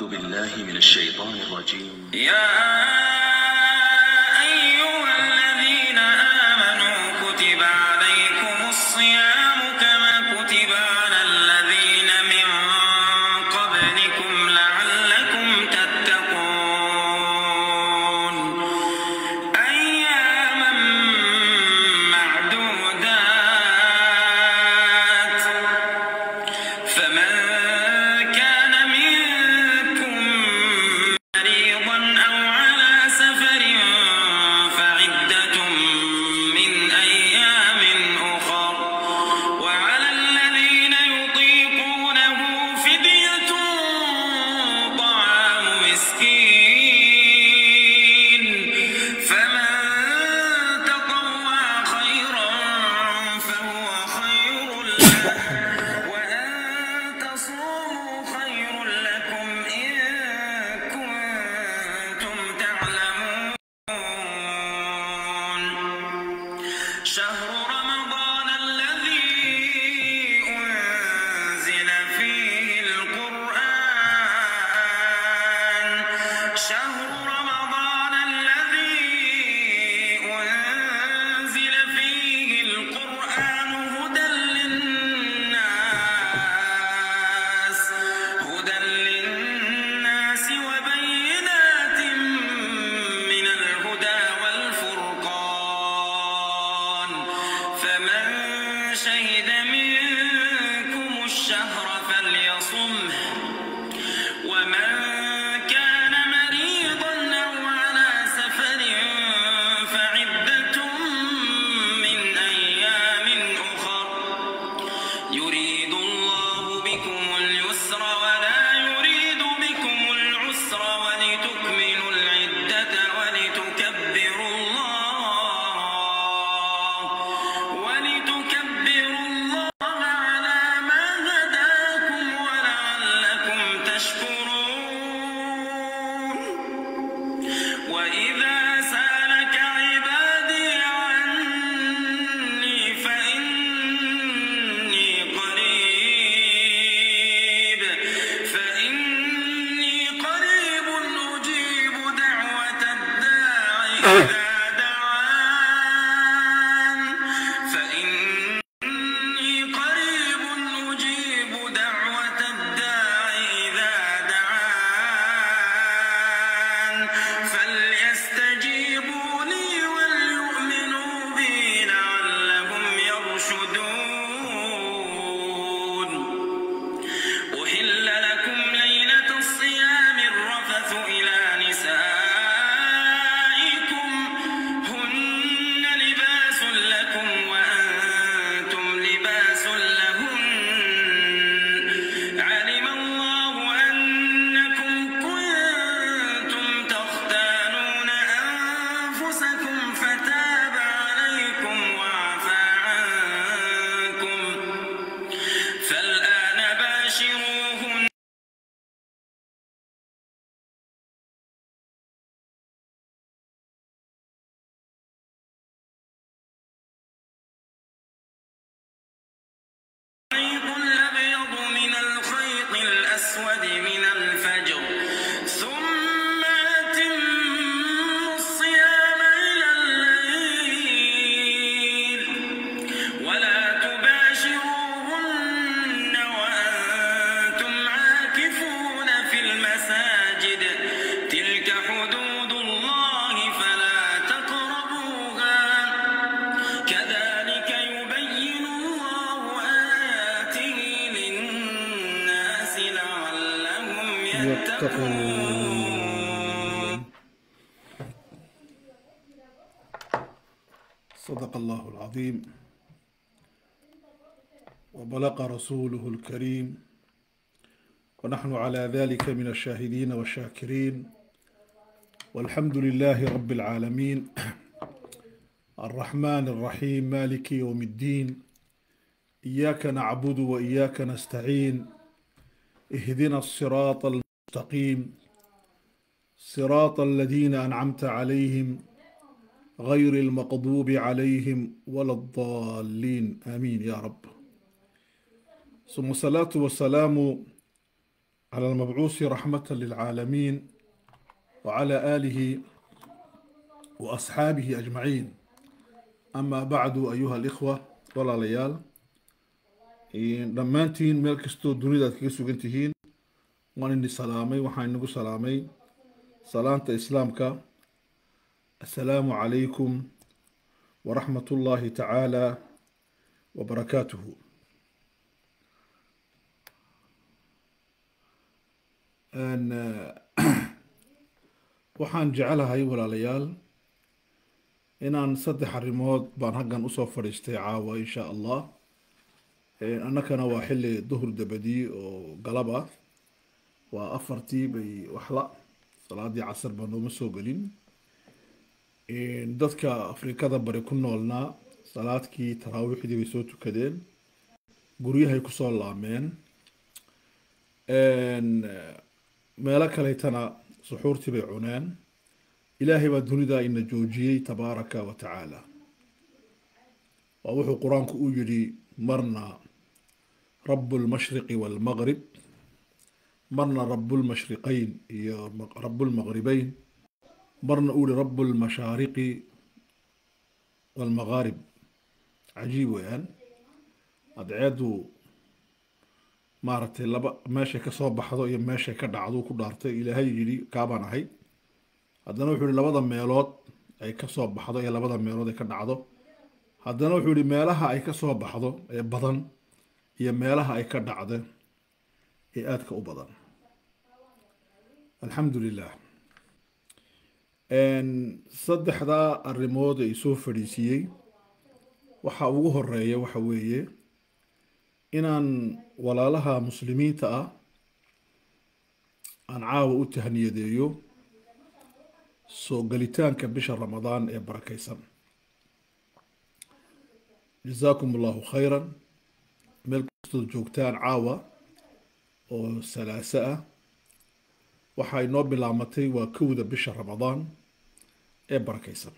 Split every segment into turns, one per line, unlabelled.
بالله من الشيطان الرجيم
يا أيها الذين آمنوا كتب عليكم الصيام كما كتب على الذين من قبلكم لعلكم تتقون أياما معدودات فمن كان منكم مريضا أو على سفر فعدة من أيام أخر وعلى الذين يطيقونه فدية طعام مسكين فمن تطوع خيرا فهو خير له وأن تصوموا خير لكم إن كنتم تعلمون شهر رمضان الذي أنزل فيه القرآن شهر رمضان الذي أنزل فيه القرآن هدى للناس هدى للناس وبينات من الهدى والفرقان فمن شهد منكم الشهر فليصمه ومن كان مريضا أو على سفر فعدة من أيام أخر يريد الله بكم اليسر ولا يريد بكم العسر ولتكملوا العدة ولتكبروا الله ولتكبروا الله على ما هداكم ولعلكم تشكرون وإذا سألك عبادي عني فإني قريب فإني قريب أجيب دعوة الداع إذا دعان فإني قريب أجيب دعوة الداع إذا دعان فليستجيبوا لي وليؤمنوا بي لعلهم يرشدون أحل لكم ليلة الصيام الرفث إلى نسائكم هن لباس لكم وأنتم لباس لهن علم الله أنكم كنتم تختانون أنفسكم فتاب عليكم وعفى عنكم فالآن باشروهن الخيط الأبيض من الخيط الأسود من الفجر ثم أتموا الصيام إلى الليل ولا تباشروهن وأنتم عاكفون في المساجد تلك حدود الله فلا تقربوها كذلك يبين الله آياته للناس لعلهم يتقون
صدق الله العظيم وبلغ رسوله الكريم ونحن على ذلك من الشاهدين والشاكرين والحمد لله رب العالمين الرحمن الرحيم مالك يوم الدين إياك نعبد وإياك نستعين اهدنا الصراط المستقيم صراط الذين أنعمت عليهم غير المغضوب عليهم ولا الضالين آمين يا رب ثم الصلاة والسلام على المبعوث رحمة للعالمين وعلى آله وأصحابه أجمعين أما بعد أيها الإخوة ولا ليال dhammaantiin meel kastoo dunidaad kaga sugan tihiin waan ini salaamay waxaan inagu salaamay salaanta islaamka assalaamu calaykum waraxmat ullaahi tacaala wabarakaatuhu waxaan jecelahay walaalayaal inaan saddex arrimood baan haggan usoo fadhiistay caawa insha allah annakana waa xilli duhur dabadii oo galab ah waa afartii bay waxla salaadii casar baa nooma soo gelin dadka afrikada bari ku noolnaa salaadkii taraawiixdii bay soo tukadeen guryahay kusoo laameen meelo kaleetana suxuurtii bay cuneen ilaahay baa dunida ina joojiyey tabaaraka wa tacaala waa wuxuu qur-aanku u yidhi marna rabu lmashriqi walmaqrib marna rabu lmashriqayn iyo rabu lmaqribeyn marna uu yihi rabu lmashaariqi walmaqaarib cajiib weeyaan adceedu maaragtay laba meeshay kasoo baxdo iyo meeshay ka dhacdo ku dhaartay ilaahay yidhi kaabaan ahay haddana wuxuu yihi labada meelood ay kasoo baxdo iyo labada meelood ay ka dhacdo haddana wuxuu yihi meelaha ay kasoo baxdo ee badan iyo meelaha ay ka dhacda ee aadka u badan alxamdu lilah saddexdaa arrimood ay soo fadhiisiiyey waxa ugu horeeya waxa weeye inaan walaalaha muslimiinta ah aan caawa u tahniyadeeyo soo gelitaanka bisha ramadaan ee barakeysan jazaakum allahu khayran meel kastood joogtaan caawa oo salaaso ah waxa inoo bilaamatay waa kowda bisha ramadaan ee barakeysan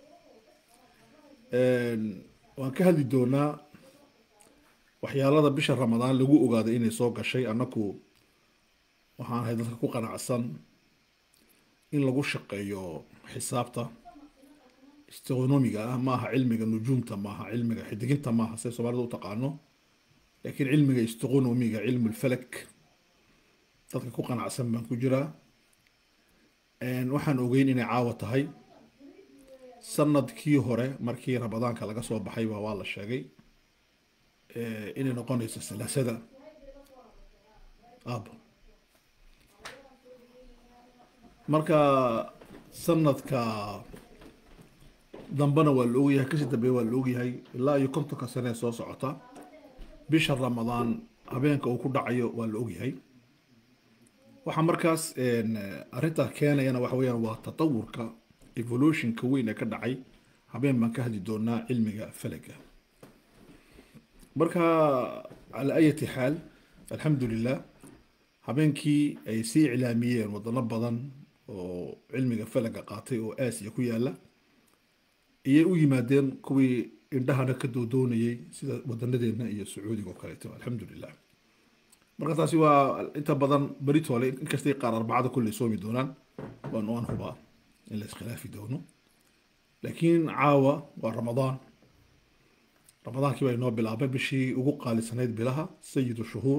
waan ka hadli doonaa waxyaalada bisha ramadaan lagu ogaado inay soo gashay annaku waxaan ahay dadka ku qanacsan in lagu shaqeeyo xisaabta istonomiga ah maaha cilmiga nujuumta maaha cilmiga xidiginta maaha say soomaalida u taqaano laakiin cilmiga istonomiga cilmu lfalak dadka ku qanacsan baan ku jiraa waxaan ogeyn inay caawa tahay sanadkii hore markii ramadaanka laga soo baxayba waa la sheegay inay noqonayso salaasada aabo marka sanadka dambena waa la ogyahay kasii dambeeya waa la ogyahay ilaa iyo kontonka sane ee soo socota bisha ramadaan habeenka uu ku dhacayo waa la ogyahay waxaa markaas arrintaa keenayana waxa weyaan waa tatawurka evolutionka weyn ee ka dhacay habeen baan ka hadli doonaa cilmiga falaga marka calaa ayati xaal alxamdu lilah habeenkii ay sii iclaamiyeen wadano badan oo cilmiga falaga qaatay oo aasiya ku yaala ayay u yimaadeen kuwii indhahana ka doodoonayay sida wadanadeena iyo sacuudiga oo kaleeto alxamdu lilah marka taasi waa inta badan beritole inkastay qaar arbacada kulley soomi doonaan waan aan hubaa in la iskhilaafi doono laakiin caawa waa ramadaan ramadaankii baa inoo bilaabay bishii ugu qaalisanayd bilaha sayidu shuhuur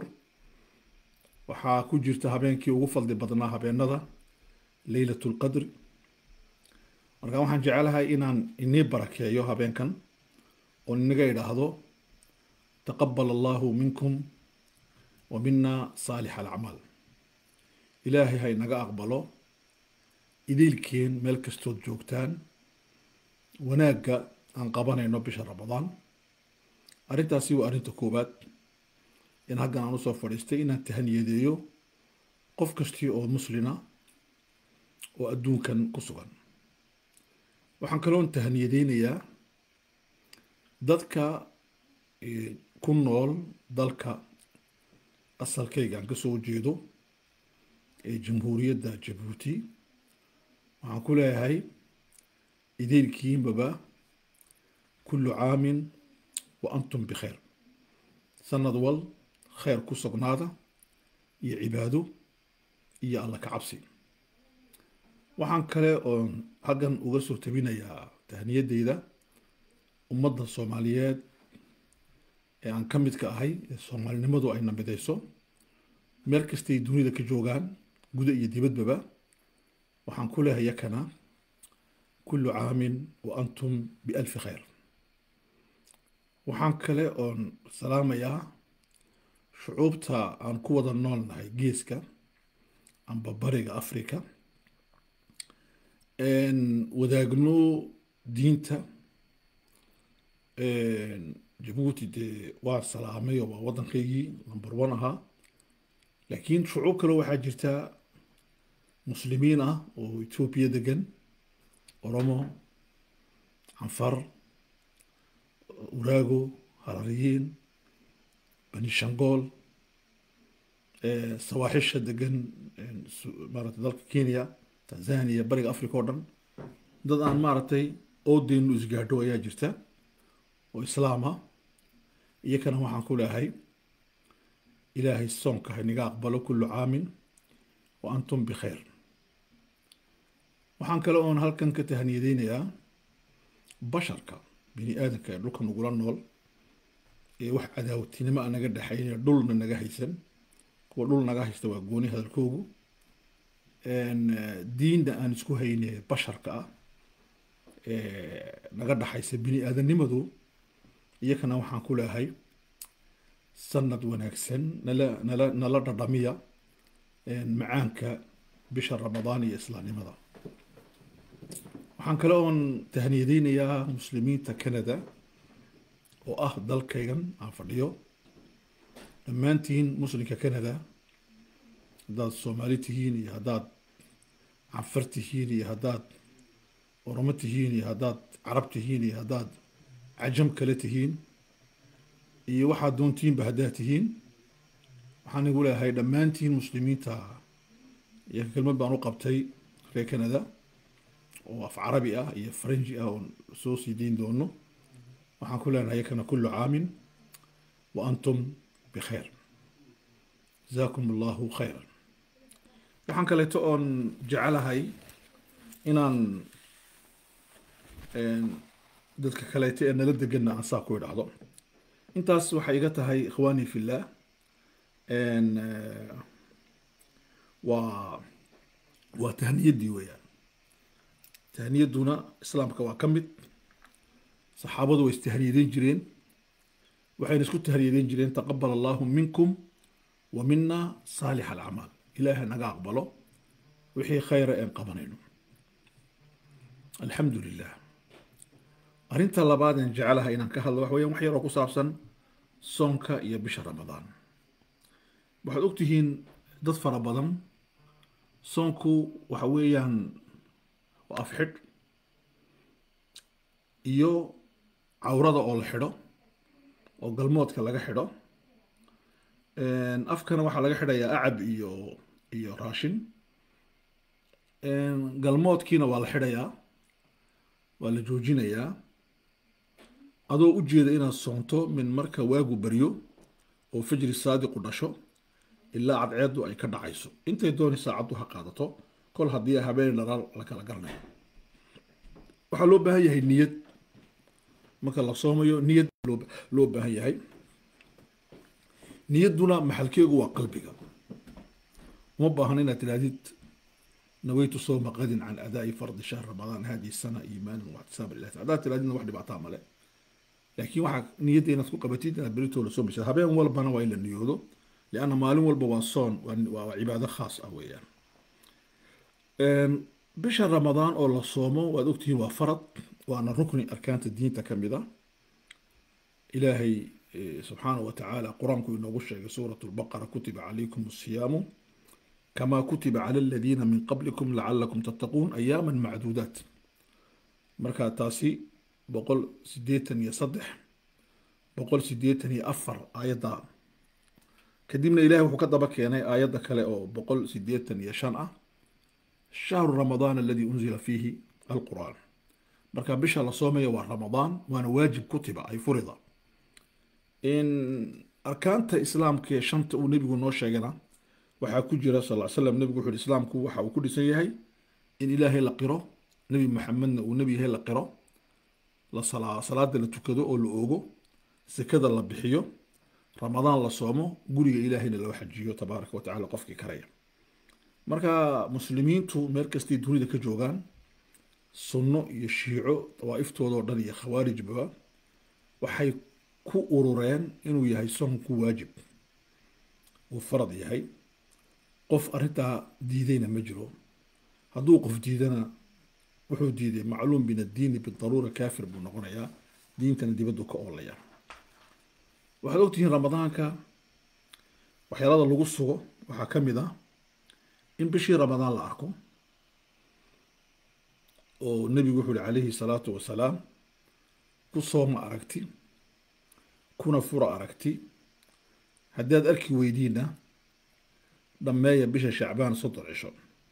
waxaa ku jirta habeenkii ugu fadli badnaa habeenada leylat lqadri marka waxaan jecelahay inaan inii barakeeyo habeenkan oo inaga idhaahdo taqabal allahu minkum wa mina saalix alacmaal ilaahay ha inaga aqbalo idiilkeen meel kastood joogtaan wanaagga aan qabanayno bisha ramadaan arrintaasi waa arrinta koowaad in haggan aan usoo fadhiistay inaan tahaniyadeeyo qof kastii oo muslina oo adduunkan ku sugan waxaan kaloon tahaniyadeynayaa dadka ku nool dalka asalkayga aan kasoo jeedo ee jamhuuriyadda jabuuti waxaan ku leeyahay idiilkiinbaba kullu caamin wa antum bikhayr sanad wal khayr ku sugnaada iyo cibaado iyo alla ka cabsi waxaan kale oon halkan uga soo tabinayaa tahniyadeyda ummadda soomaaliyeed ee aan ka midka ahay ee soomaalinimadu ay nabidayso meel kastay dunida ka joogaan guda iyo dibadbaba waxaan ku leehay yakana kullu caamin wa antum bialfi khayr waxaan kale oon salaamayaa shucuubta aan ku wada nool nahay geeska amba bariga africa wadaagno diinta jabuuti dee waa salaamay oo waa waddankaygii number one ahaa laakiin shucuub kale waxaa jirta muslimiin ah oo etoobiya degan oromo canfar uraago harariyiin bani shangool sawaaxisha degan maarata dalka kenya tanzania bariga africa oo dhan dad aan maaragtay oodeynu isgaadho ayaa jirta oo islaama iyakana waxaan ku leehay ilaahay soonka haynaga aqbalo kullu caamin wa antum bikhayr waxaan kale oon halkan ka tahaniyadeynayaa basharka bini aadamka ee dhulka nagula nool ee wax cadaawatinimo a naga dhexaynaya dhulna naga haysan kuwa dhul naga haysta waa gooni hadalkoogu diinna aan isku hayne basharka ah naga dhaxaysa bini aadanimadu iyakana waxaan ku leehay sanad wanaagsan nala nala nala dhadhamiya macaanka bisha ramadaan iyo islaamnimada waxaan kale oon tahniyadeynayaa muslimiinta canada oo ah dalkaygan aan fadhiyo dhammaantiin muslimka canada haddaad soomaali tihiin iyo haddaad canfar tihiin iyo haddaad oromo tihiin iyo haddaad carab tihiin iyo haddaad cajam kale tihiin iyo waxaad doontiinba haddaad tihiin waxaan igu leeyahay dhammaantiin muslimiinta iyo kelmad baan u qabtay reer canada oo af carabi ah iyo faranji ah oon soo sii dayn doono waxaan ku leenahay yakana kullu caamin wa antum bikhayr jazaakum allahu khayran waxaan kaleeto oon jecelahay inaan dadka kaleeto ee nala deganna aan saa ku idhaahdo intaas waxay iga tahay ikhwaani fillah waa waa tahniyaddii weeyaan tahniyadduna islaamka waa ka mid saxaabadu way istahniyadeyn jireen waxayna isku tahniyadeyn jireen taqabal allahu minkum wa mina saalix alacmaal ilaahay naga aqbalo wixii khayra een qabanayno alxamdu lilah arrinta labaad een jecelahay inaan ka hadlo wax weeyaan wax yaroo ku saabsan soonka iyo bisha ramadaan waxaad ogtihiin dad fara badan soonku waxa weeyaan waa afxidh iyo cawrada oo la xidho oo galmoodka laga xidho afkana waxaa laga xidhayaa acab iyo iyo raashin galmoodkiina waa la xidhayaa waa la joojinayaa adoo u jeeda inaad soonto min marka waagu baryo oo fajri saadiqu dhasho ilaa cadceeddu ay ka dhacayso intay dooni saacaddu ha qaadato kol haddii habeen dharaar la kala garanayo waxaa loo baahan yahay niyad marka la soomayo niyad loo baahan yahay niyadduna maxalkeegu waa qalbiga uma baahna inaad tidhahdid nawaytu sowma qadin can adaa'i fardi shahr ramadaan hadihi sana iimaanan waxtisaaba lilah haddaad tidhahdidna wax dhibaataa male laakiin waxaa niyadda inaad ku qabatid inaad beritooda soomaysa habeen walbana waa in la niyoodo lianna maalin walba waa soon waa cibaado khaas ah weeyaan bisha ramadaan oo la soomo waad ogtihiin waa farad waana rukni arkaanta diinta ka mid a ilaahay subxaana wa tacaala qur-aanku inoogu sheegay suurat lbaqara kutiba calaykum asiyaamu kama kutiba cala aladiina min qablikum lacalakum tattaquun ayaama macduudaat marka taasi boqol sideetan iyo saddex boqol sideetan iyo afar aayadda kadibna ilahay wuxuu ka daba keenay aayadda kale oo boqol sideetan iyo shan ah shahru ramadaan aladi unzila fiihi alqur'aan marka bisha la soomaya waa ramadaan waana waajib kutiba ay furida in arkaanta islaamka ee shanta uu nebigu noo sheegana waxaa ku jira sal ll slam nebigu wuxu uhi islaamku waxa uu ku dhisan yahay in ilaahay la qiro nebi maxamedna uu nebi yahay la qiro la salaa salaada la tukado oo la oogo sekada la bixiyo ramadaan la soomo guriga ilaahayna loo xajiyo tabaaraka wa tacala qofkii karaya marka muslimiintu meel kastay dunida ka joogaan sunno iyo shiico dawaa'iftooda oo dhan iyo khawaarijba waxay ku urureen inuu yahay soonku waajib uu farad yahay qof arrintaa diidayna ma jiro hadduu qof diidana wuxuu diiday macluum min addiini bidaruura kaafir buu noqonayaa diintana dibaddu ka oolaya waxaad ogtihiin ramadaanka waxyaalada lagu sugo waxaa ka mid ah in bishii ramadaan la arko oo nebigu wuxuu uhi calayhi salaatu wasalaam ku sooma aragti kuna fura aragti haddaad arki weydiinna dhammeeya bisha shacbaan soddon cisho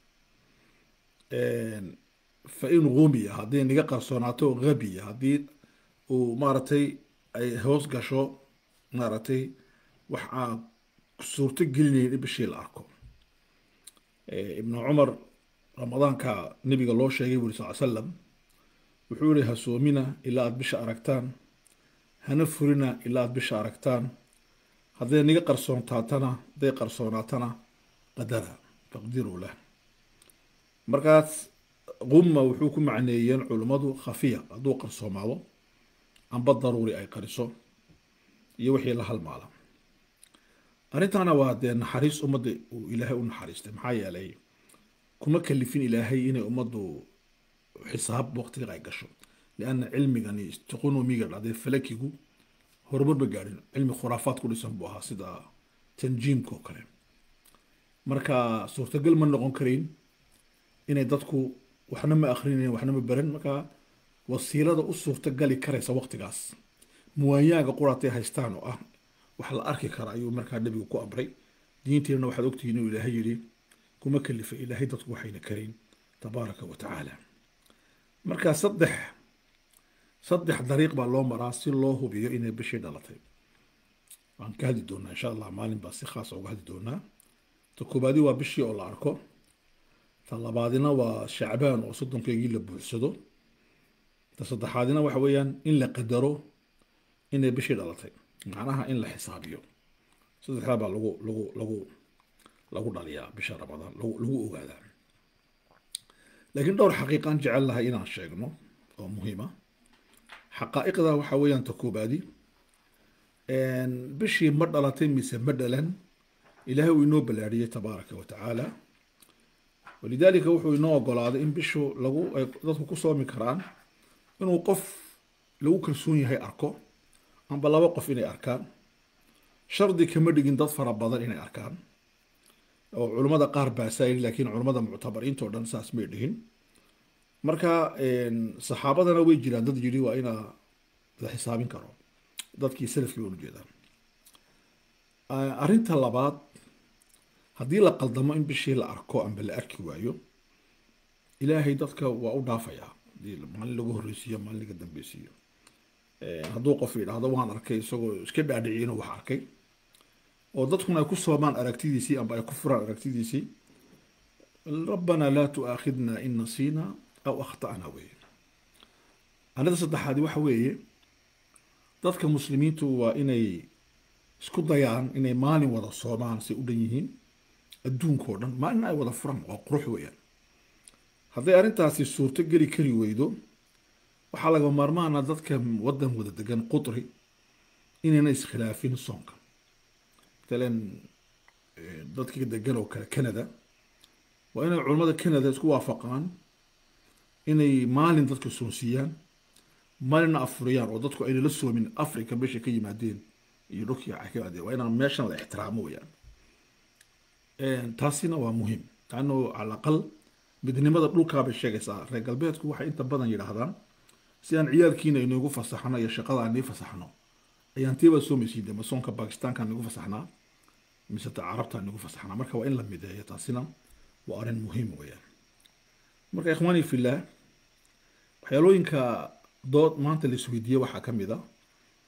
fa in gumiya haddii niga qarsoonaato gabiya haddii uu maaragtay ay hoos gasho maaragtay wax aan suurto gelinayn in bishii la arko ibnu cumar ramadaanka nebiga loo sheegay buri sal slam wuxuu yihi ha soomina ilaa aad bisha aragtaan hana furina ilaa aad bisha aragtaan hadday niga qarsoontaatana hadday qarsoonaatana qadara taqdiruu lah markaas qumma wuxuu ku macneeyeen culummadu khafiya hadduu qarsoomaado amba daruuri ay qariso iyo wixii la halmaala arrintaana waa dee naxariis ummadda uu ilaahay u naxariistay maxaa yeelay kuma kalifin ilaahay inay ummaddu xisaab waqtiga ay gasho lianna cilmigani istiqonomiga dhacday falakigu horumar ma gaadhin cilmi khuraafaad ku dhisan buu ahaa sida tanjiimka oo kale marka suurtagal ma noqon karayn inay dadku waxna ma akhrinayn waxna ma baran marka wasiilada u suurtagali karaysa waqtigaas muwaayaaga quraatay haystaan oo ah wax la arki kara ayuu markaa nebigu ku amray diinteenna waxaad ogtihiin inuu ilaahay yidhi kuma kalifa ilaahay dadku waxayna karayn tabaaraka wa tacaala marka saddex saddex dariiq baa loo maraa si loo hubiyo inay bishii dhalatay waan ka hadli doonaa insha allah maalin baa si khaasa uga hadli doonaa ta koobaadi waa bishii oo la arko ta labaadina waa shacbaan oo soddonkeygii la buuxsado ta saddexaadina waxa weeyaan in la qadaro inay bishii dhalatay macnaha in la xisaabiyo saddexdaa baa lagu lagu lagu lagu dhaliyaa bisha ramadaan lagu lagu ogaadaa laakiin dhowr xaqiiqaan jecel lahay inaan sheegno oo muhiima xaqaa'iqda waxa weeyaan ta koobaadi bishii ma dhalatay mise ma dhalan ilaahay uu inoo ballaariyey tabaaraka wa tacaala walidaalika wuxuu inoo ogolaaday in bishu lagu ay dadku ku soomi karaan inuu qof lagu kalsoon yahay arko amba laba qof inay arkaan shardi kama dhigin dad fara badan inay arkaan oo culummada qaar baasaa yidhi laakiin culummada muctabariinta oo dhan saas may dhihin marka saxaabadana way jiraan dad yidhi waa inaa la xisaabin karo dadkii salafkii waan ujeedaan arrinta labaad haddii la qaldamo in bishii la arko amba la arki waayo ilaahay dadka waa u dhaafayaa hadii maalin lagu horreysiiyo maalin laga dambeysiiyo hadduu qof yidhaahdo waan arkay isagoo iska dhaadhiciy inuu wax arkay oo dadkuna ay ku soomaan aragtidiisii amba ay ku furaan aragtidiisii rabbanaa laa tu'aakhidna in nasiina aw akhta'na weeye arrinta saddexaadi waxa weeye dadka muslimiintu waa inay isku dayaan inay maalin wada soomaan say u dhan yihiin adduunkao dhan maalin ay wada furaan waa qurux weeyaan hadday arrintaasi suurto geli kari weydo waxaa laga maarmaana dadka waddan wada degan qudri inayna iskhilaafin soonka matalan dadka degan oo kale canada waa inay culammada canada isku waafaqaan inay maalin dadka soonsiiyaan maalinna afuriyaan oo dadku ayna la soomin africa meesha ka yimaadeen iyo dhulkii ay ka yimaadeen waa inaan meeshan la ixtiraamo weyaan taasina waa muhiim laanno cala aqal midnimada dhulkaa bay sheegaysaa reer galbeedku waxay inta badan yidhaahdaan si aan ciyaalkiina inoogu fasaxno iyo shaqada aan nii fasaxno ayaan tiiba soomaysiin dee masoonka bakistaankaan nagu fasaxnaa mise ta carabtaan nagu fasaxnaa marka waa in la mideeyo taasina waa arrin muhiim weeyaan marka ikhwaani fillah waxyaalooyinka dood maanta la isweydiiye waxaa ka mid a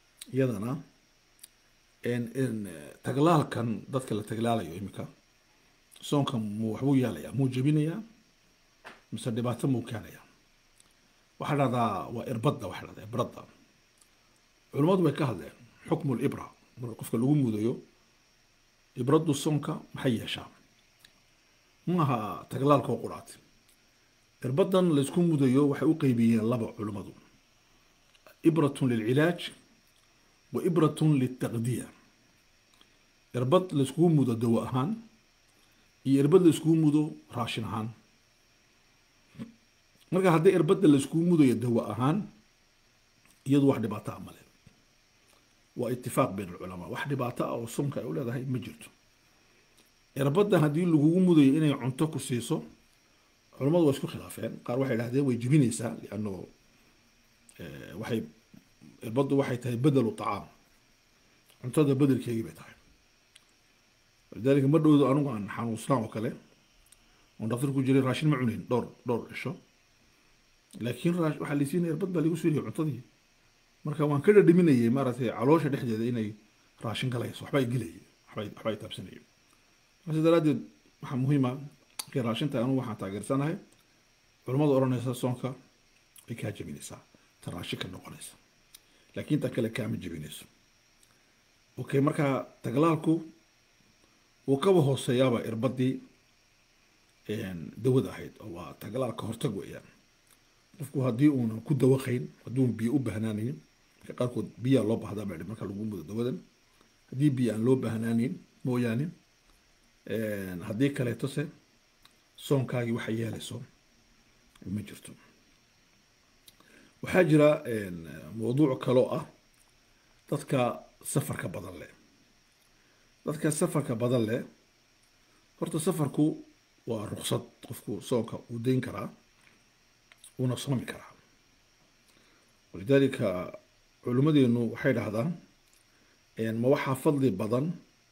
iyadana taglaalkan dadka la taglaalayo iminka soonka muu waxbuu yeelayaa muu jebinayaa mise dhibaato muu keenayaa waxaa dhahdaa waa irbadda waxaa dhahdaa ibradda culummadu way ka hadleen xukmu libra marka qofka lagu mudayo ibraddu soonka maxay yeeshaa maaha taglaalkoo quraat irbaddan laysku mudayo waxay u qeybiyeen laba culummadu ibratun lilcilaaj wa ibratun liltaqdiya irbad layskugu mudo dawo ahaan iyo irbad layskugu mudo raashin ahaan marka haddii irbadda layskugu mudayo dawo ahaan iyadu wax dhibaato a male waa itifaaq bayn alculamaa wax dhibaato ah oo soonka ay u leedahay ma jirto irbadda haddii lagugu mudayo inay cunto ku siiso culammadu waa isku khilaafeen qaar waxay dhahdeen way jibinaysaa lianno waxay irbaddu waxay tahay bedelu tacaam cuntada bedelkeegii bay tahay walidaalika ma dhowdo anigu aan xanuusnaan oo kale oon dhaktar ku jiray raashin ma cunayn dhowr dhowr cisho laakiin raa- waxaa laysiinaya irbad baa lagu siinaya cuntadii marka waan ka dhadhaminayay maaragtay caloosha dhexdeeda inay raashin galayso waxba ay gelayay waxba ay- waxba ay taabsanayay markaas daraaddeed waxaa muhiima markay raashinta anigu waxaan taageersanahay culammada odhanaysa soonka way kaa jebinaysaa ta raashin ka noqonaysa laakiin ta kale kaama jebinayso okay marka taglaalku wuu kaba hooseeyaaba irbadii dawada ahayd oo waa taglaal ka hortag weeyaan qofku haddii uunan ku dawaqayn hadduun biyo u bahnaanayn marka qaarkood biyaa loo bahdaa baa marka lagu mudo dawadan haddii biyo aan loo bahnaanayn mooyaane haddii kaleetose soonkaagii waxa yeelayso ma jirto waxaa jira mawduuc kaloo ah dadka safarka badan leh dadka safarka badan leh horta safarku waa ruksad qofku soonka uu dayn karaa uuna soomi karaa walidaalika culimmadeenu waxay dhahdaan ma waxaa fadli badan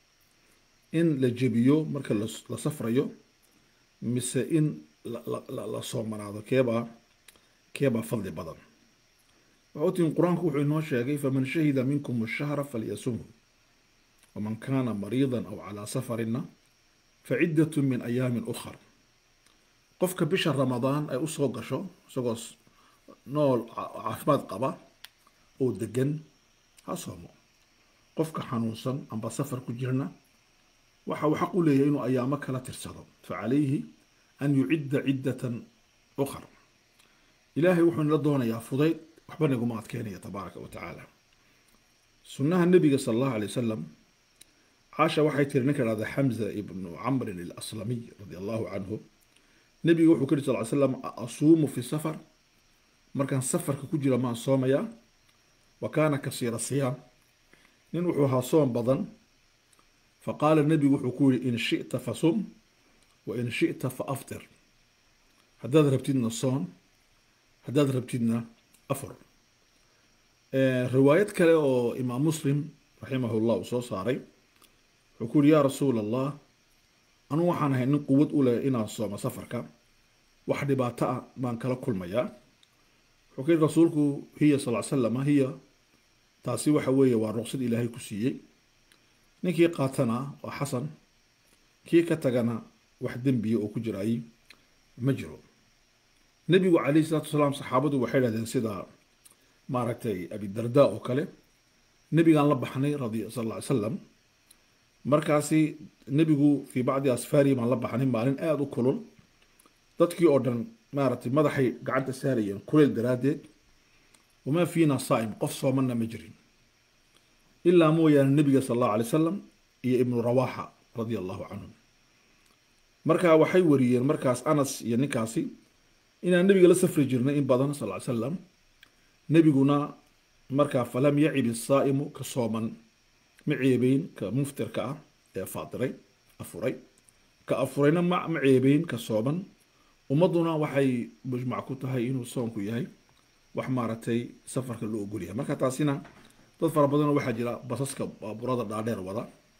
in la jebiyo marka la- la safrayo mise in la- la- la- la soomanaado keebaa keebaa fadli badan waxaa otiin qur-aanku wuxuu inoo sheegay faman shahida minkum ashahra falyasumhu waman kaana mariidan aw calaa safarina facidatu min ayaamin ukhar qofka bisha ramadaan ay usoo gasho isagoo s- nool ca- caafimaad qaba oo degan ha soomo qofka xanuunsan amba safar ku jirna waxa uu xaq u leeyahay inuu ayaamo kala tirsado facalayhi an yucidda ciddatan ukhar ilaahay wuxuu nala doonayaa fudayd waxba naguma adkeynaya tabaaraka wa tacaala sunnaha nebiga sala allahu alay wasalam caasha waxay tiri ninka dhahda xamza ibnu camrin alaslamiy radia allahu canhu nebiga wuxuu ka yiri sal ly slam asuumu fi safar markaan safarka ku jira maan soomayaa wa kaana kasiira siyaam nin wuxuu ahaa soom badan faqaala nebigu wuxuu ku yidhi in shita fasum wa in shita fa aftir haddaad rabtidna soon haddaad rabtidna afur riwaayad kale oo imaam muslim raximahullah uu soo saaray wuxuu ku yidhi yaa rasuula allah anugu waxaan ahay nin quwad u leh inaan soomo safarka wax dhibaato ah baan kala kulmayaa wuxuu ka yidhi rasuulku hiya sal slama hiya taasi waxa weeye waa ruqsad ilaahay ku siiyey ninkii qaatana waa xasan kii ka tagana wax dembiya oo ku jiraay ma jiro nebigu calayhi salaatu wasalaam saxaabadu waxay dhahdeen sida maaragtay abidarda oo kale nebigaan la baxnay radi sal lla ly salam markaasi nebigu fii bacdi asfaari baan la baxnay maalin aada u kulul dadkii oo dhan maaragtay madaxay gacanta saarayeen kuleyl daraaddeed wamaa fiina saa'im qof soomanna ma jirin ilaa mooyaane nebiga sal allahu alay wasalam iyo ibnu rawaxa radia allahu canhum marka waxay wariyeen markaas anas iyo ninkaasi inaan nebiga la safri jirnay in badan sal ly salam nebiguna markaa falam yacib isaa'imu ka sooman ma ceebeyn ka muftirka ah ee faadiray afuray ka afurayna ma ma ceebeyn ka sooman ummadduna waxay mujmac ku tahay inuu soonku yahay wax maaragtay safarka loo ogol yahay marka taasina dad fara badanoo waxaa jira basaska baaburada dhaadheer wada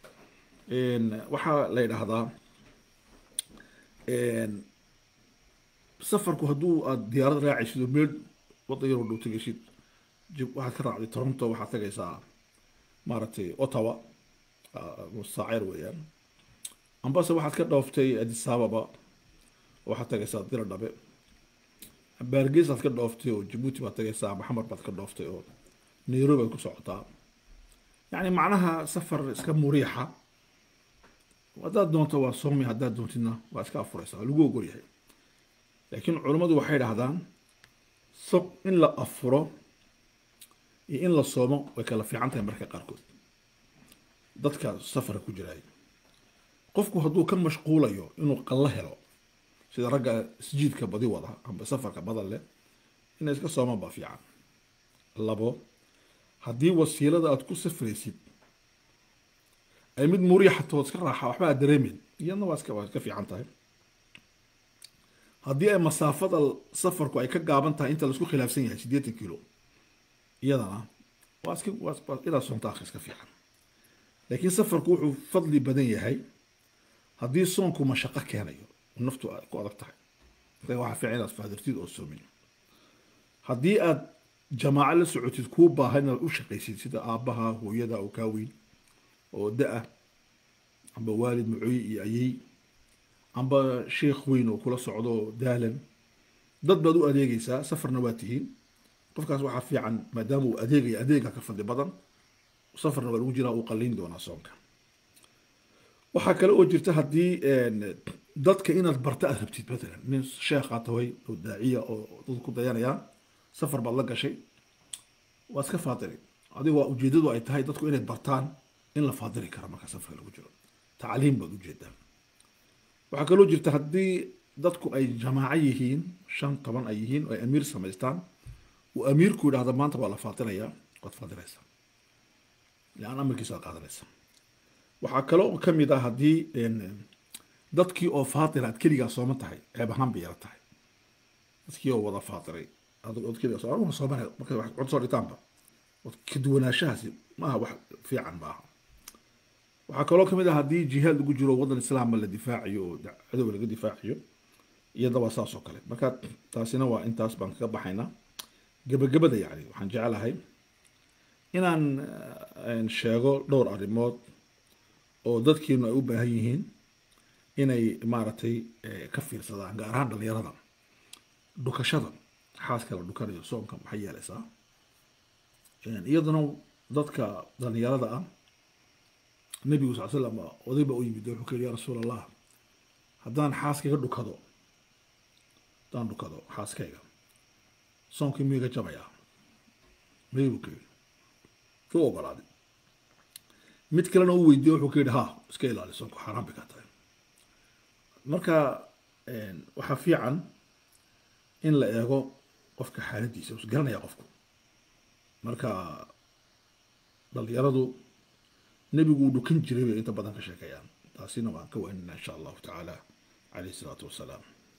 waxaa la yidhaahdaa safarku hadduu aad diyaarad raacaysid oo meel waddan yaroo dhow tegaysid jib- waxaad ka raacday toronto waxaad tagaysaa maaragtay ottawa saaceer weeyaan ambase waxaad ka dhooftay addis ababa waxaad tagaysaa dira dhabe baargeesaad ka dhooftay oo jabuuti baad tagaysaa maxamed baad ka dhooftay oo nairobi baad ku socotaa yacni macnaha safar iska muriixa haddaad doonto waa soomi haddaad doontidna waa iska afuraysaa waa lagu ogol yahay laakiin culammadu waxay dhahdaan so in la afuro iyo in la soomo way kala fiican tahay marka qaarkood dadka safarka ku jiraay qofku hadduu ka mashquulayo inuu qallo helo sida ragga isjiidka badi wada amba safarka badan leh inay iska soomaan baa fiican labo haddii wasiilada aad ku safraysid ay mid muriixato iska raaxa waxba aad dareemin iyadna waa iska waa iska fiican tahay haddii ay masaafada safarku ay ka gaaban tahay inta laisku khilaafsan yahay siddeetan kilo iyadana waa iska waa inaad soonta akhi iska fiican laakiin safarku wuxuu fadli badan yahay haddii soonku mashaqo keenayo naftu ay ku adag tahay marka waxaa fiican inaad faadirtid oo soomin haddii aad jamaaco la socotid kuu baahan inaad u shaqaysid sida aabbaha hooyada oo kaa weyn oo da-a amba waalid macooye iyo ayey amba sheekh weyn oo kula socdo daalan dad baad u adeegaysaa safarna waa tihiin qofkaas waxaa fiican maadaama uu adeegaya adeega ka fadli badan safarna waa lagu jiraa uu qalliin doonaa soonka waxaa kale oo jirta haddii dadka inaad barta aad rabtid matalan nin sheekhaa tahay oo daaciya oo dad ku dayanayaan safar baad la gashay waa iska faadili adigoo ujeedadu ay tahay dadku inay bartaan in la faadili karo marka safarka lagu jiro tacliim baad ujeedaa waxaa kaloo jirta haddii dadku ay jamaaco yihiin shan toban ay yihiin oo ay amiir samaystaan uu amiirku yidhahda maanta waa la faadilayaa waad faadilaysaa lean amarkiisa waad qaadanaysaa waxaa kaloo ka mid ah haddii dadkii oo faatira aad keligaa sooma tahay ceeb ahaan bay yara tahay dadkii oo wada faatiray ad keligaa soo anuguna soomanaya marka wax cod soo dhitaanba ka duwanaanshahaasi maaha wax fiican maaha waxaa kaloo kamid ah haddii jihaad lagu jiro waddan islaama la difaaciyo oo cadow laga difaaciyo iyada waa saas oo kale marka taasina waa intaas baan kaga baxaynaa gebagabada yacni waxaan jecelahay inaan sheego dhowr arrimood oo dadkiinu ay u baahan yihiin inay maaragtay ka fiirsadaan gaar ahaan dhalinyarada dhukashada xaaska la dhukanayo soonka maxay yeelaysaa iyaduna dadka dhalinyarada ah nabigu sal slam oday baa u yimid wuxuu ka yidhi ya rasuul allah haddaan xaaskayga dhukado haddaan dhukado xaaskayga soonkii miyuu iga jabayaa may buu ka yidhi u ogolaaday mid kalena u weydiiye wuxuu ka yidhi ha iska ilaali soonku xaaraan bay ka tahay marka waxaa fiican in la eego qofka xaaladiisa us garanaya qofku marka dhalinyaradu nebigu uu dhukan jiray bay inta badan ka sheekayaan taasina waan ka waanina insha allahu tacaala calayhi salaatu wasalaam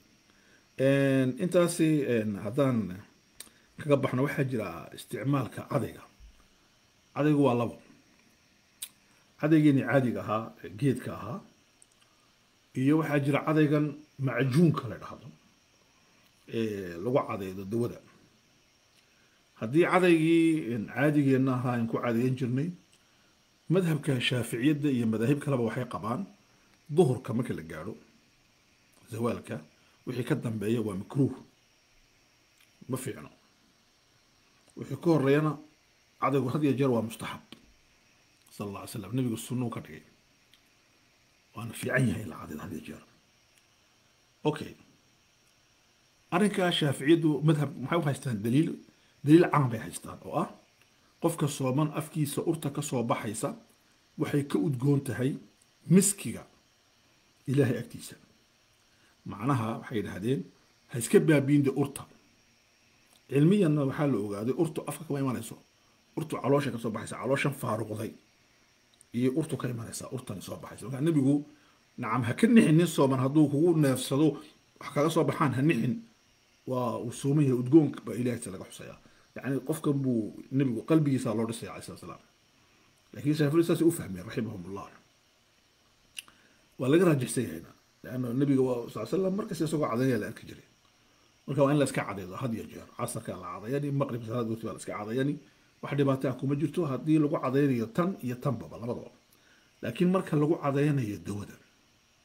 intaasi haddaan kaga baxno waxaa jira isticmaalka cadayga cadaygu waa labo cadaygeeni caadiga ahaa geedka ahaa iyo waxaa jira cadaygan macjuunka la dhahdo lagu cadaydo dawada haddii cadaygii caadigeenna ahaa aan ku cadayan jirnay madhabka shaaficiyadda iyo madaahib kaleba waxay qabaan duhurka marka la gaadho zawaalka wixii ka dambeeya waa makruuh ma fiicno wixii ka horeeyana cadaygu had iyo jeer waa mustaxab sala alla alay slam nebigu sunnuu ka dhigay waana fiican yahay in la cadaydo had iyo jeer okay arrinkaa shaaficiyaddu madhab maxay u haystaan daliil daliil caan bay haystaan oo ah qofka sooman afkiisa urta ka soo baxaysa waxay ka udgoon tahay miskiga ilaahay agtiisa macnaha waxay yidhaahdeen ha iska baabiinde urta cilmiyanna waxaa la ogaaday urtu afka kama imanayso urtu caloosha ka soo baxaysa calooshan faaruqday iyo urtu ka imanaysa urtani soo baxaysa markaa nebigu nacam ha ka nixin nin sooman hadduu kugu neefsado wax kaga soo baxaan ha nixin waa uu sooman yahay udgoonka baa ilaahaysa laga xusayaa يعني قفكم بو نبي قلبي صار له عليه الصلاه والسلام لكن شافوا الاساس افهم رحمهم الله ولا راجح سي هنا لانه النبي صلى الله عليه وسلم مركز يسوق عضيه لا كجري marka waa in la iska cadaydo had iyo jeer casarka la cadayani maqrib salaad waqti la iska cadayani wax dhibaato ah kuma jirto haddii lagu cadaynayo tan iyo tanbaba labadaba laakiin marka lagu cadaynayo dawada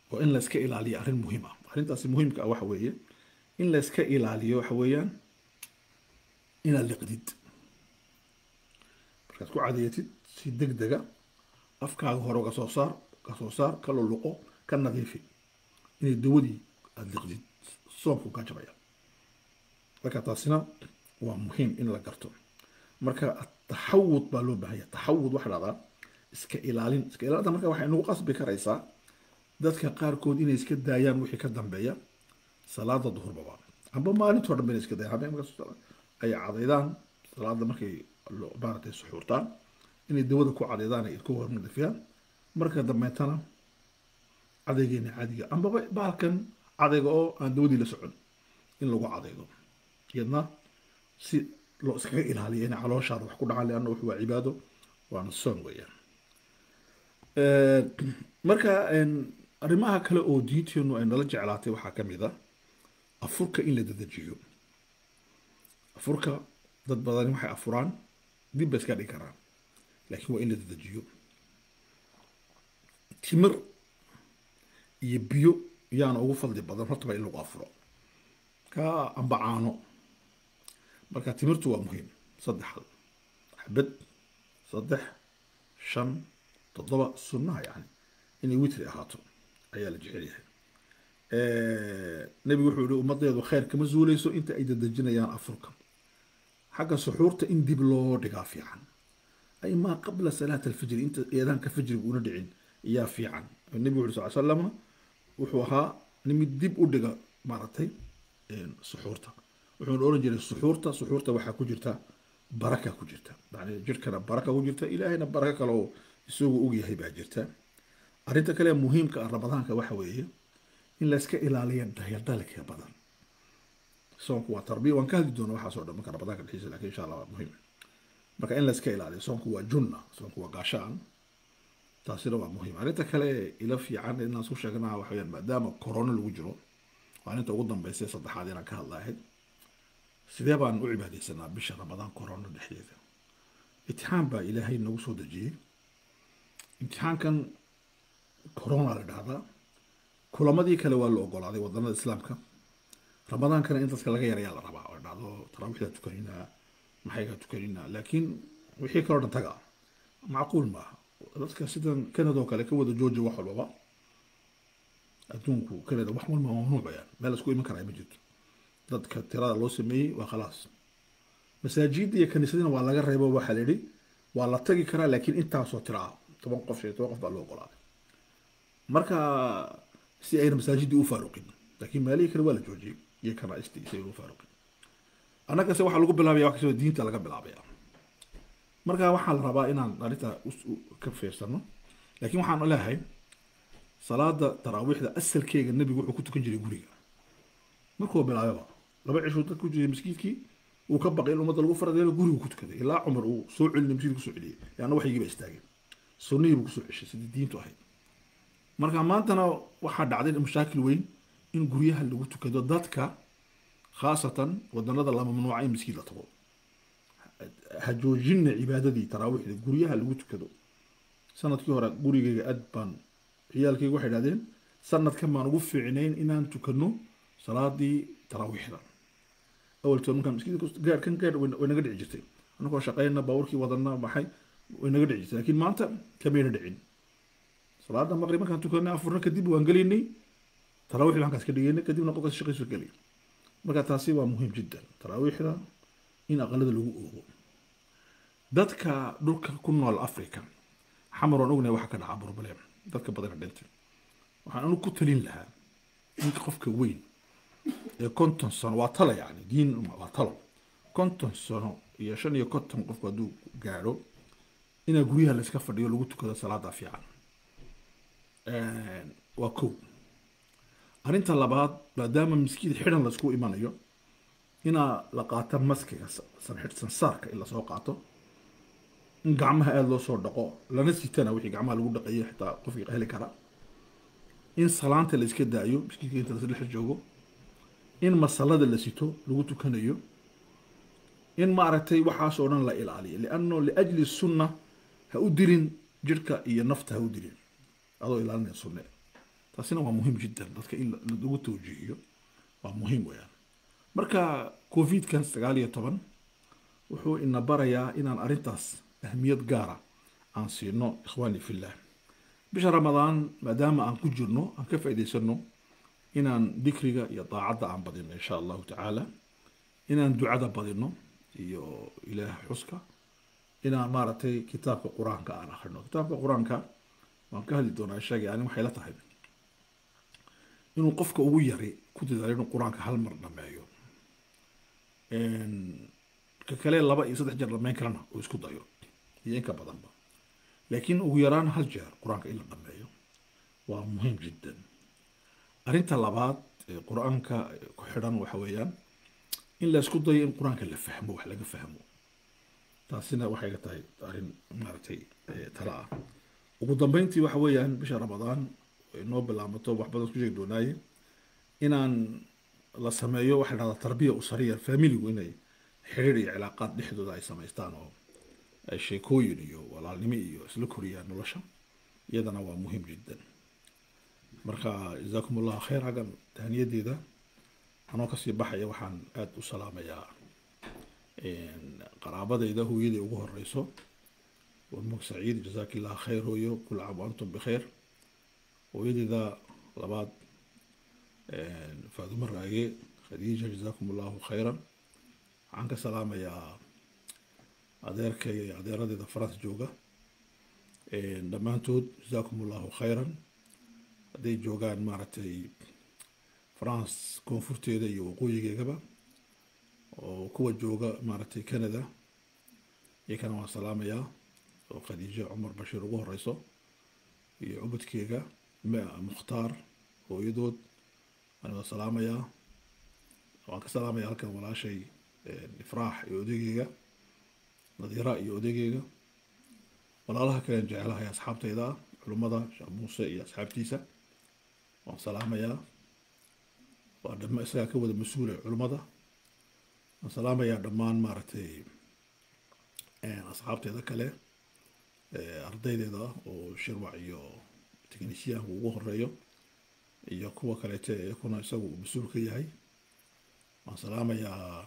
oo in la iska ilaaliyo arrin muhiim ah arrintaasi muhiimka ah waxa weeye in la iska ilaaliyo waxa weeyaan inaad liqdid markaad ku cadeeyatid si deg dega afkaaga hore uga soo saar ka soo saar ka luluqo ka nadiifi inay dawadii aada liqdid soomku kaa jabaya marka taasina waa muhiim in la garto marka taxawud baa loo baahanya taxawud waxa dhahdaa iska ilaalin iska ilaalinta marka waxay nagu qasbi karaysaa dadka qaarkood inay iska daayaan wixii ka dambeeya salaada duhurbaba amba maalintoo dhan inay iska daayaan habeen markaas ay cadaydaan salaada markay maaragtay suxuurtaan inay dawada ku cadeydaan ay ku hornadifiyaan marka dambeetana cadaygeena caadiga ambaba baalkan cadayga oo aan dawadii la socon in lagu cadaydo iyadna si loo iskaga ilaaliyo inay calooshaada wax ku dhacaan leanna wuxuu waa cibaado waana soon weeyaan marka arrimaha kale oo diinteenu ay nala jeclaatay waxaa ka mid a afurka in la dedejiyo afurka dad badani waxay afuraan dib bay iska dhigi karaan laakiin waa in la dedejiyo timir iyo biyo yaana ugu fadli badan hortaba in lagu afuro ka amba caano marka timirtu waa muhiim saddex xabad saddex shan toddoba sunnaha yani inay witri ahaato ayaa la jecel yahay nebigu wuxuu yihi ummadeedu khayr kama zuuleyso inta ay dadejinayaan afurka xagga suxuurta in dib loo dhigaa fiican ay maa qabla salaat alfajri inta eedaanka fajriga una dhicin ayaa fiican nebigu wuxu sal slama wuxuu ahaa nimid dib u dhiga maaragtay suxuurta wuxuuna oran jiray suxuurta suxuurta waxaa ku jirta baraka ku jirta yani jirkana baraka ku jirta ilaahayna baraka kale oo isagu og yahay baa jirta arrinta kale muhiimka ah ramadaanka waxa weeye in layska ilaaliya dayaldalka badan soonku waa tarbiya waan ka hadli doona waxaasoo dhan marka ramadaanka dhexdiisa lakin insha allah waa muhiim marka in layska ilaaliyo soonku waa junna soonku waa gaashaan taasina waa muhiim arrinta kale ila fiican inaan isku sheegnaa waxa weyaan maadaama corona lagu jiro waa arrinta ugu dambeysay saddexaad inaan ka hadlahayd sidee baan u cibaadeysanaa bisha ramadaan corona dhexdeeda imtixaan baa ilaahay nagu soo dejiyey imtixaankan corona la dhahdaa kulamadii kale waa la ogolaaday wadanada islaamka ramadaankana in dadka laga yarayaa la rabaa oo dhacdo taraawiixda tukaninaa maxayga tukaninaa laakiin wixii kaloo dhan taga macquul maaha dadka sidan canada oo kale ka wada jooja wax walbaba adduunku canada wax walba mamnuuc bayaan meel isku iman karaa ma jirto dadka tirada loo sameeyey waa khalaas masaajidda iyo kaniisadina waa laga reebo waxaa la yidhi waa la tagi karaa laakiin intaasoo tira ah toban qof iyo toban qof baa loo ogolaaday marka si ayna masaajiddii u faaruqin laakiin maalihii kale waa la joojiyey iyo kanaaistii si ayna u faaruqin annagase waxaa lagu bilaabaya wax kastoo diinta laga bilaabaya marka waxaa la rabaa inaan arrinta ka fiirsano laakiin waxaan leeyahay salaada taraawiixda asalkeega nebigu wuxuu ku tukan jiray guriga markuu bilaababa laba cishuu dad ku jiray masjidkii uu ka baqay in ummadda lagu faradeelo gurigu ku tukaday ilaa cumar uu soo celinay masjidka kusoo celiyey yaana waxyigiiba istaageen sunnihii buu kusoo ceshay sidii diintu ahayd marka maantana waxaa dhacday mashaakil weyn in guryaha lagu tukado dadka khaasatan wadanada la mamnuuca in masjid la tago ha joojina cibaadadii taraawiixda guryaha lagu tukado sanadkii hore gurigayga aad baan ciyaalkayga waxay idhahdeen sanadkan baan ugu fiicnayn inaan tukano salaadii taraawiixda awaltood markaan maskiidka gaar kan gaar way naga dhici jirtay anagoo shaqeyna baaburkii wadana maxay way naga dhici jirtay laakiin maanta kamayna dhicin salaada maqrib markaan tukanay afurna kadib waan gelaynay taraawiixda halkaas ka dhigaynay kadibna qofkaas shaqaysu gelay marka taasi waa muhiim jiddan taraawiixda in aqalada lagu oogo dadka dhulka ku nool africa xamar waan ognahay waxa ka dhaca problem dadka badana dhintay waxaan anu ku talin lahaa in qofka weyn ee konton sano waa talo yani diin waa talo konton sano iyo shan iyo konton qofku hadduu gaadho inaa guryaha la iska fadhiyo lagu tukado salaada fiican waa kow arrinta labaad maadaama miskiid xidhan laisku imanayo inaa la qaato maskiga sansaarka in lasoo qaato in gacmaha aada loo soo dhaqo lana sitana wixii gacmaha lagu dhaqayo xitaa qofkii heli kara in salaanta la iska daayo miskiidka inta lasdhex joogo in masalada la sito lagu tukanayo in maaragtay waxaas oo dhan la ilaaliyo lianno liajli sunna ha u dilin jirhka iyo nafta ha u dilin adoo ilaalinaya sunne taasina waa muhiim jiddan dadka in la- lagu tawjiihiyo waa muhiim weeyaan marka covidkan sagaal iyo toban wuxuu ina barayaa inaan arrintaas ahmiyad gaara aan siino ikhwaani fillah bisha ramadaan maadaama aan ku jirno aan ka faa'iidaysano inaan dikriga iyo daacadda aan badino insha allahu tacaala inaan ducada badino iyo ilaah xuska inaan maaragtay kitaabka qur-aanka aan akhrino kitaabka qur-aanka waan ka hadli doonaa sheegay ani waxay la tahay inuu qofka ugu yari ku dadaalo inuu qur-aanka hal mar dhameeyo ka kale laba iyo saddex jeer dhameyn karana uu isku dayo iyo inka badanba laakiin ugu yaraan hal jeer qur-aanka in la dhameeyo waa muhiim jiddan arrinta labaad ee qur-aanka ku xidhan waxa weeyaan in la isku dayo in qur-aanka la fahmo wax laga fahmo taasina waxay ga tahay arrin maaragtay eh, tala ah ugu dambeyntii waxa weeyaan bisha ramadaan ay noo bilaabato wax badan isku sheegi doonaaye inaan la sameeyo waxa la dhahdaa tarbiya usariya familigu inay xiriir iyo cilaaqaad dhexdooda ay samaystaan oo ay sheekooyin iyo walaalnimo iyo isla koriyaan nolosha iyadana waa muhiim jiddan marka jazaakum allahu khayr xaggan tahniyadeeda anoo kasii baxaya waxaan aada u salaamayaa qaraabadayda hooyaday ugu horeyso warmug saciid jazaak illah khayr hooyo kul caam wa antum bikhayr hooyadeyda labaad faadumo raage khadiija jazaakum allahu khayran waxaan ka salaamayaa adeerkay iyo adeeradeeda faransa jooga dhammaantood jazaakum allahu khayran hadday joogaan maaragtay france koonfurteeda iyo waqooyigeegaba oo kuwa jooga maaragtay canada iyakana waan salaamayaa oo khadiijo cumar bashiir ugu horeyso iyo cubadkeega ma- mukhtaar hooyadood waan wada salaamayaa waan ka salaamayaa halkan walaashay ifraax iyo odaygeega nadiira iyo odaygeega walaalaha kalen jecelahay asxaabtayda ah culummada sheekh muuse iyo asxaabtiisa waan salaamayaa waa dhama isagaa ka wada mas-uula culummada waan salaamayaa dhammaan maaragtay asxaabteeda kale ardaydeeda oo shirwac iyo teknisyaanku ugu horeeyo iyo kuwa kaleete iyakuna isagu uu mas-uul ka yahay waan salaamayaa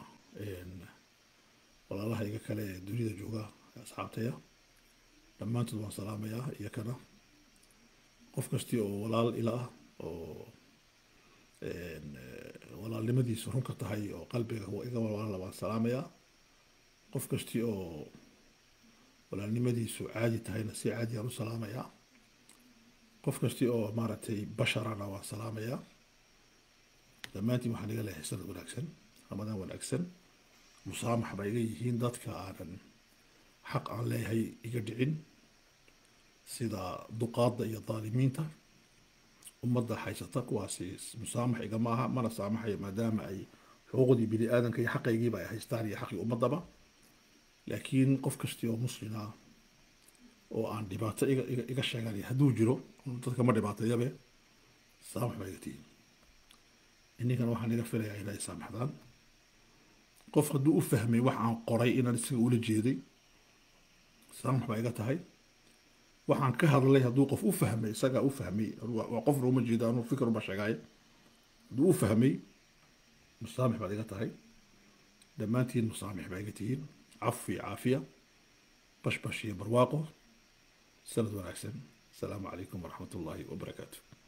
walaalahayga kale ee dunida jooga asxaabtaya dhammaantood waan salaamayaa iyakana qof kasti oo walaal ila ah oo walaalnimadiisu runka tahay oo qalbiga iga walaala waan salaamayaa qof kasti oo walaalnimadiisu caadi tahayna si caadi aan u salaamayaa qof kasti oo maaragtay basharana waan salaamayaa dhammaantiin waxaan iga leeyahay sanad wanaagsan ramadaan wanaagsan musaamax ba iga yihiin dadka aanan xaq aan leeyahay iga dhicin sida duqaadda iyo daalimiinta ummadda haysata kuwaasi musaamax igama aha mana saamaxayo maadaama ay xuquuqdii bini aadanka iyo xaqaygiiba ay haystaan iyo xaqii ummadaba laakiin qof kasti oo muslima oo aan dhibaato iga iga iga sheeganaya hadduu jiro dadka ma dhibaateeyabe saamax baa iga tihiin ininkana waxaan iga filayaa inay saamaxdaan qof hadduu u fahmay wax aan qoray inaan isaga ula jeeday saamax baa iga tahay waxaan ka hadlay hadduu qof u fahmay isagaa u fahmay waa qofna uma jeeda anuu fikir uma sheegaayo hadduu u fahmay musaamix baad iga tahay dhammaantiin musaamix baa iga tihiin cafi caafiya bashbash iyo barwaaqo sanad wanaagsan asalaamu calaykum waraxmat ullaahi wabarakaatu